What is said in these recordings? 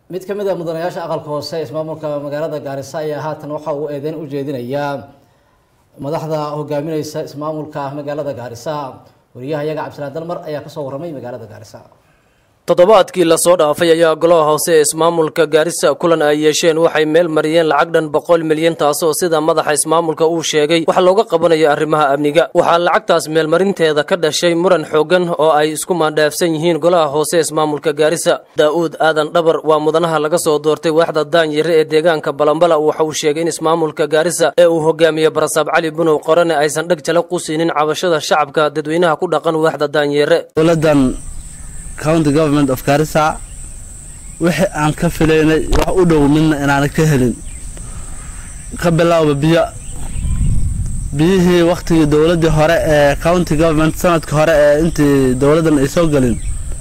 mid ka mid a mudanayaasha aqalka hoose ismaamulka magaalada gaarisa ayaa haatan waxa uu eedeyn u jeedinayaa madaxda hogaamineysa ismaamulka magaalada gaarisa wariyaha iyaga cabdisalaan dalmar ayaa kasoo waramay magaalada gaarisa toddobaadkii lasoo dhaafay ayaa golaha hoose ee ismaamulka gaarisa kulan ay yeesheen waxay meel mariyeen lacag dhan boqol milyan taasoo sida madaxa ismaamulka uu sheegay wax looga qabanayo arrimaha amniga waxaa lacagtaas meelmarinteeda ka dhashay muran xoogan oo ay isku maandhaafsan yihiin golaha hoose ismaamulka gaarisa daa'uud aadan dhabar waa mudanaha laga soo doortay waaxda daanyare ee deegaanka balambala waxa uu sheegay in ismaamulka gaarisa ee uu hogaamiye barasaab cali bunow qorane aysan dheg jala qusiinin cabashada shacabka dadweynaha ku dhaqan waaxda daanyare county government of garissa wixii aan ka filaynay wax u dhow midna inaana ka helin ka bilaawba biyo biyihii wakhtigii dowladdii hore ee county government sanadka hore ee intii dowladdan ay soo gelin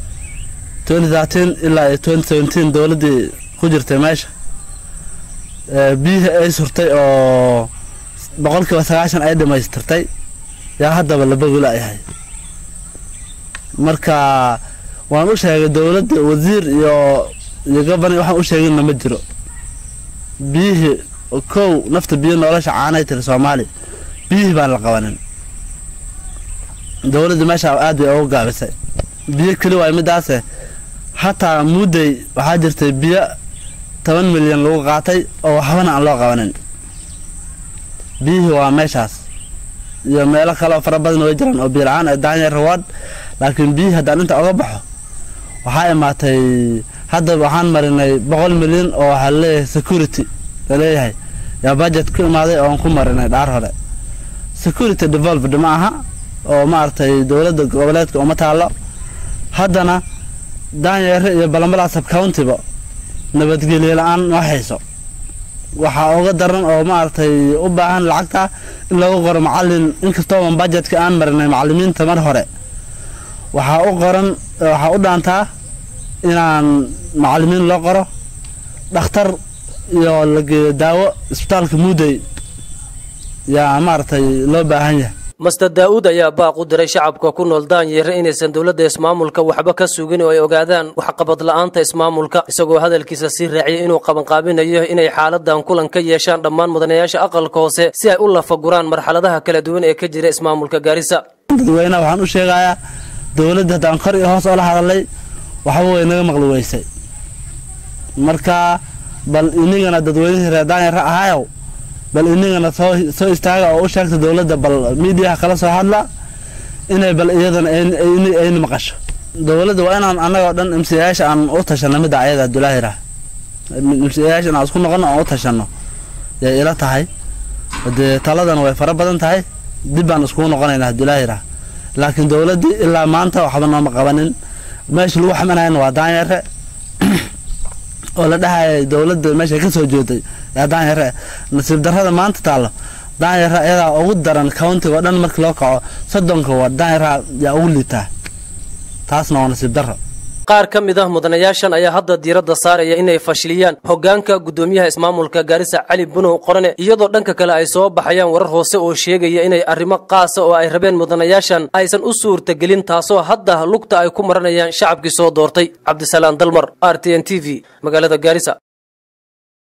ilaa iyo dowladdii ku jirtay meesha biyihii ay surtay oo boqolkiiba sagaashan ay dhammaystirtay yaa haddaba labagula yahay marka waan u sheegay dowladda wasiir iyo iyo gobani waxaan u sheeginna ma jiro biyihii kow nafta biyo nolosha caanay tiri soomaaliya biyihii baan la qabanin dowladda meesha aad bay uga gaabisay biyo keli waay midaase hataa mudday waxaa jirtay biyo toban milyan lagu qaatay oo waxbana aan loo qabanin biyihii waa meeshaas iyo meelo kale oo fara badan way jiraan oo biyo la-aan ee daanya rawaad laakiin biyihii haddaan inta oga baxo waxaa imaatay hadda waxaan marinay boqol milyan oo waxaa laleeyahay security laleeyahay yaa budget ku imaaday oon ku marinay dhaar hore security developed ma aha oo maaragtay dowladda goboleedka uma taalo haddana daanyeere iyo balambala subcountyba nabadgelyo la-aan noo hayso waxaa uga daran oo maaragtay u baahan lacagta in lagu qoro macalin inkastooban budgetka aan marinay macalimiinta mar hore waxaa u qoran waxaa u dhaantaa inaan macalimiin loo qoro dhakhtar iyo lageeyo daawo isbitaalka muudey yaa maaragtay loo baahan yahay master daa'uud ayaa baaq u diray shacabka ku nool daanyare inaysan dowladda ismaamulka waxba ka sugin oo ay ogaadaan waxqabad la-aanta ismaamulka isagoo hadalkiisa sii raaciyay inuu qabanqaabinayo inay xaaladan kulan ka yeeshaan dhammaan mudanayaasha aqalka hoose si ay u lafaguraan marxaladaha kala duwan ee ka jira ismaamulka gaarisa dadweynaha waxaan u sheegayaa dowladda haddaan kor iyo hoos oola hadalay waxba way naga maqli weysay marka bal inigana dadweynihii reer daanyare ahaayow bal inigana soo soo istaaga oo u sheegta dowladda bal miidiyaha kala soo hadla inay bal iyadana ayna maqasho dowladda waa inaan annagoo dhan imsiyayaasha aan u tashano midda ayada abdulaahira imsiyayaasha inaan isku noqono aan u tashano yay ila tahay dee taladana way fara badan tahay dib baan iskugu noqonaynaa abdulaahira laakiin dowladdii ilaa maanta waxba nooma qabanin meesha lagu xamanayana waa daanyare oo la dhahaya dowladda meesha ka soo jeeday yaa daanyare nasiib darrada maanta taallo daanyare iyadaa ugu daran countiga oo dhan markii loo kaco soddonka waa daanyara yaa ugu liitaa taasna waa nasiib darro qaar ka mid ah mudanayaashan ayaa hadda diiradda saaraya inay fashiliyaan hoggaanka guddoomiyaha ismaamulka gaarisa cali bunow qorane iyadoo dhanka kale ay soo baxayaan warar hoose oo sheegaya inay arrimo qaasa oo ay rabeen mudanayaashan aysan u suurtagelin taasoo hadda lugta ay ku maranayaan shacabkii soo doortay cabdisalaan dalmar r t n t v magaalada gaarisa